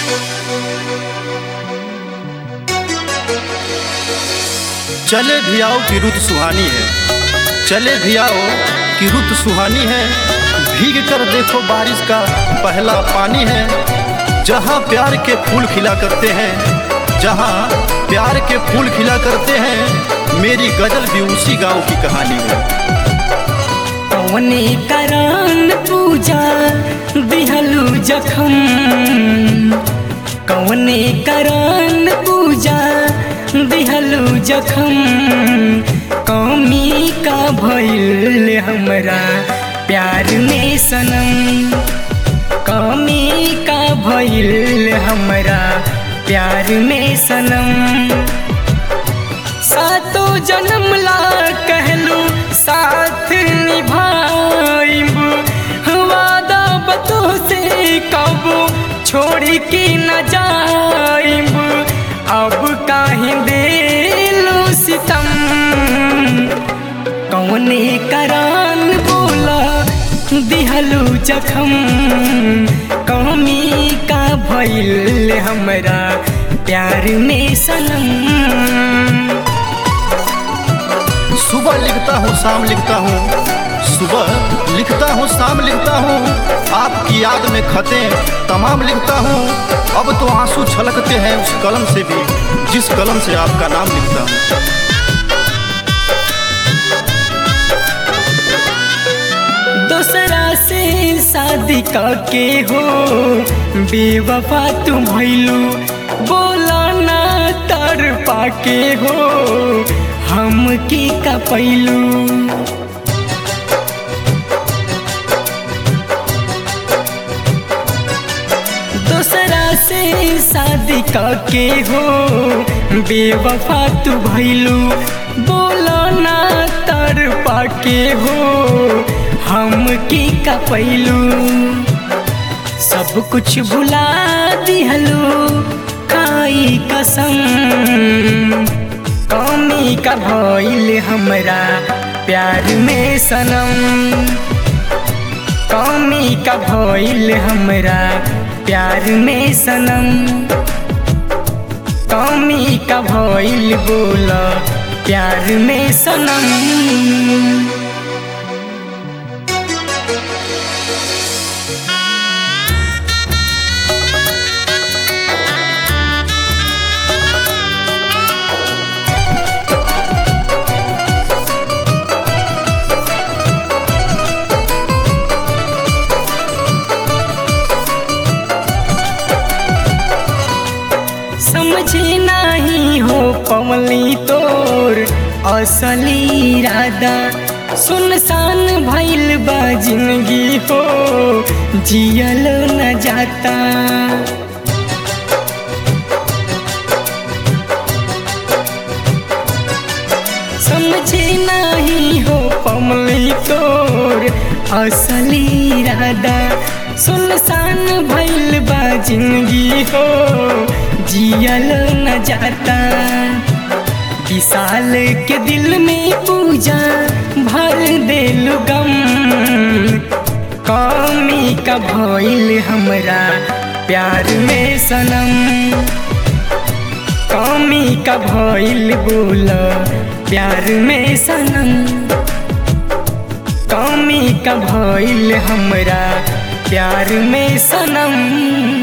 चले भी आओ कि रुत सुहानी है चले भी आओ कि रुत सुहानी है भीग कर देखो बारिश का पहला पानी है जहाँ प्यार के फूल खिला करते हैं जहाँ प्यार के फूल खिला करते हैं मेरी गजल भी उसी गांव की कहानी है कौने करान पूजा दिहलू जखम कौने करान पूजा दिहलू जखम कौमी का भइल हमरा प्यार में सनम कौमी का भइल हमरा प्यार में सनम सातो जन्म ला कहलू साथ निभाइब वादा बतो से कब छोड़ के न जाइब अब काहे देलू सितम कौने करान बोला दिहलू जखम कौमी का भइल हमरा प्यार में सनम सुबह लिखता हूँ शाम लिखता हूँ सुबह लिखता हूँ शाम लिखता हूँ आपकी याद में खतें तमाम लिखता हूँ अब तो आंसू छलकते हैं उस कलम से भी जिस कलम से आपका नाम लिखता हूँ दूसरा से शादी के हो बेवफा तुम भैलू बोला ना तर पाके हो हम की का पैलू दूसरा से शादी के हो बेवफा तू भैलू बोला ना तर पाके हो हम की का पैलू सब कुछ भुला दिहलू खाई कसम कमी का भइल हमरा प्यार में सनम कमी का भइल हमरा प्यार में सनम कमी का भइल बोला प्यार में सनम समझे नहीं हो पवली तोर असली इरादा सुनसान भइल बा जिंदगी हो जियल न जाता समझे नहीं हो पवली तोर असली इरादा सुनसान भइल बा जिंदगी हो जियल न जाता विशाल के दिल में पूजा भर देलु गम कमी का भइल हमरा प्यार में सनम कमी का भइल बोल प्यार में सनम कमी का भइल हमरा प्यार में सनम